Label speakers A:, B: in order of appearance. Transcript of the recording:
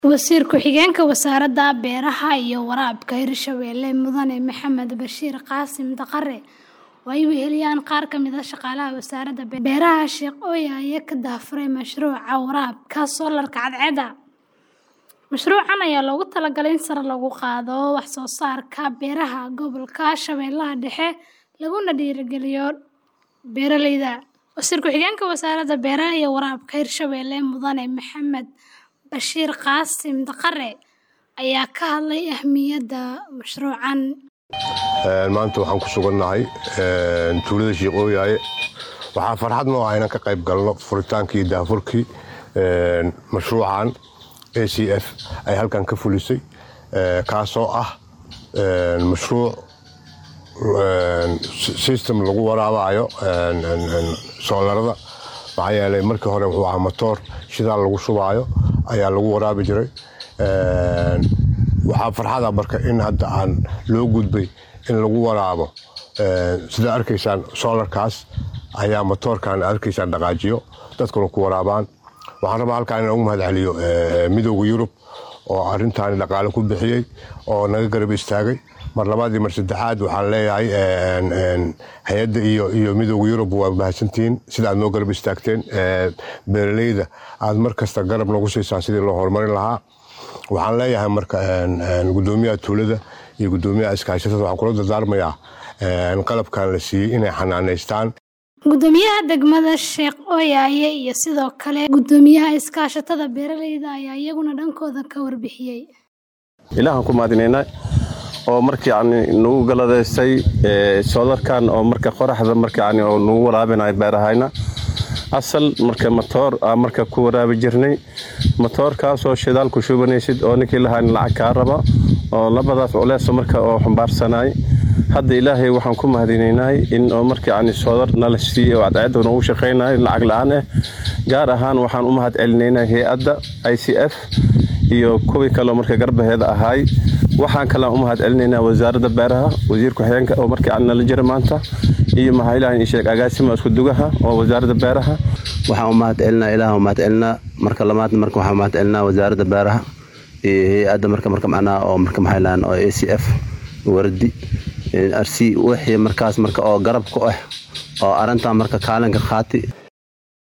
A: Wasiir ku-xigeenka Wasaaradda Beeraha iyo Waraabka Hirshabelle Mudane Maxamed Bashiir Qaasim Daqare oo ay weheliyaan qaar ka mid ah shaqaalaha Wasaaradda Beeraha Sheekh Oya ayaa ka daahfuray mashruuca waraabka soolarka cadceedda. Mashruucan ayaa loogu talagalay in sare loogu qaado wax soo saarka beeraha gobolka Shabeellaha Dhexe laguna dhiirrigeliyo beeralayda. Wasiir ku-xigeenka Wasaaradda Beeraha iyo Waraabka Hirshabelle Mudane Maxamed Bashiir Qaasim Daqare ayaa ka hadlay ahmiyadda mashruucan.
B: maanta waxaan ku sugannahay tuulada sheekh ooyaaye waxaa farxad noo ah inaan ka qayb galno furitaankii iyo daahfurkii mashruucan a c f ay halkan ka fulisay kaasoo ah mashruuc system lagu waraabayo soolarada maxaa yeelay markii hore wuxuu ahaa matoor shidaal lagu shubaayo ayaa lagu waraabi jiray waxaa farxada marka in hadda aan loo gudbay in lagu waraabo sida arkaysaan soolarkaas ayaa matoorkan arkaysaan dhaqaajiyo dadkuna ku waraabaan waxaan rabaa halkaan inaan ugu mahad celiyo midooda yurub oo arrintaani dhaqaale ku bixiyey oo naga garab istaagay mar labaad iyo mar saddexaad waxaan leeyahay hay-adda iyo iyo midooda yurub waa mahadsantihiin sida aad noo garab istaagteen beeralayda aad mar kasta garab noogu siisaan sidii loo horumarin lahaa waxaan leeyahay marka gudoomiyaha tuulada iyo gudoomiyaha iskaashatada waxaan kula dardaarmayaa qalabkan la siiyey inay xanaaneystaan
A: Gudoomiyaha degmada Sheekh Oyaye iyo sidoo kale gudoomiyaha iskaashatada beeralayda ayaa iyaguna dhankooda ka warbixiyey.
C: ilaahan ku mahadinaynaa oo marka yani nagu galadaystay soolarkan oo marka qoraxda marka yani oo nagu waraabinayo beerahayna asal marka matoor aa marka ku waraabi jirnay matoorkaasoo shidaal ku shubanaysid oo ninkii lahayn lacag kaa raba oo labadaas culeeso marka oo xambaarsanay hadda ilaahay waxaan ku mahadinaynahay in oo marka yani soolar nala siiyey oo cadceedda noogu shaqaynayo lacag la-aan ah gaar ahaan waxaan u mahad celinaynaa hay-adda i c f iyo kuwii kaleo marka garbaheeda ahaay waxaan kalaan u mahad celinaynaa wasaaradda beeraha wasiir ku-xigeenka oo marka yani nala jira maanta iyo maxaa ilaah sheeg agaasima isku dugaha oo wasaaradda beeraha
D: waxaan u mahad celinaa ilaah u mahad celinaa marka lamaadna marka waxaan u mahad celinaa wasaaradda beeraha iyo hay-adda marka marka macnaha oo marka maxay lahaan oo a c f wardi arsi wixii markaas marka oo garab ku ah oo arrintan marka kaalinka qaati